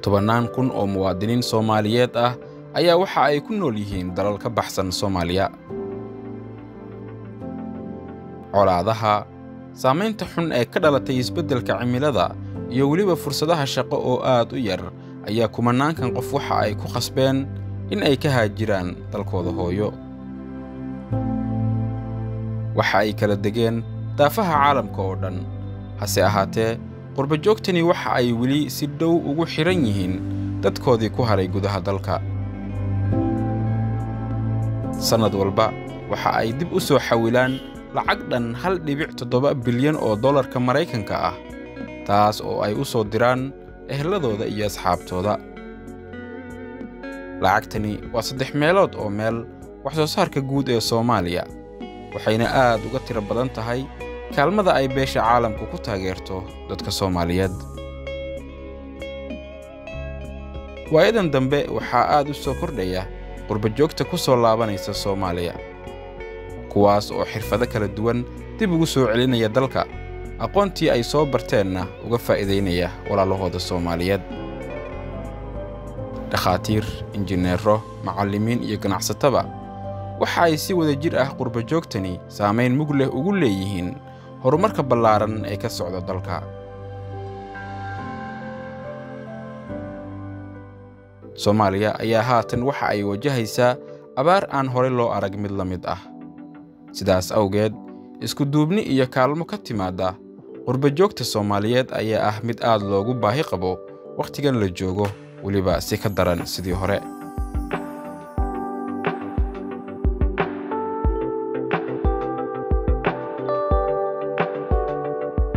tobannaan kun oo muwaadiniin soomaaliyeed ah ayaa waxa ay ku nool yihiin dalal ka baxsan soomaaliya colaadaha saamaynta xun ee ka dhalatay isbeddelka cimilada iyo weliba fursadaha shaqo oo aad u yar ayaa kumanaankan qof waxa ay ku khasbeen in ay ka haajiraan dalkooda hooyo waxa ay kala degeen daafaha caalamka oo dhan hase ahaatee qurbajoogtani waxa ay weli si dhow ugu xidhan yihiin dadkoodii ku haray gudaha dalka sannad walba waxa ay dib u soo xawilaan lacag dhan hal dhibic toddoba bilyan oo dollarka maraykanka ah taas oo ay u soo diraan ehelladooda iyo asxaabtooda lacagtani waa saddex meelood oo meel wax soo saarka guud ee soomaaliya waxayna aad uga tiro badan tahay kaalmada ay beesha caalamku ku taageerto dadka soomaaliyeed waayadan dambe waxaa aad u soo kordhaya qurbajoogta ku soo laabanaysa soomaaliya kuwaas oo xirfado kala duwan dib ugu soo celinaya dalka aqoontii ay soo barteenna uga faa'iidaynaya walaalahooda soomaaliyeed dhakhaatiir injineero macallimiin iyo ganacsataba waxa ay si wada jir ah qurbajoogtani saamayn mug leh ugu leeyihiin horumarka ballaaran ee ka socda dalka soomaaliya ayaa haatan waxa ay wajahaysaa abaar aan horey loo arag mid la mid ah sidaas awgeed isku duubni iyo kaalmo ka timaadda qurbajoogta soomaaliyeed ayaa ah mid aad loogu baahi qabo wakhtigan la joogo weliba si ka daran sidii hore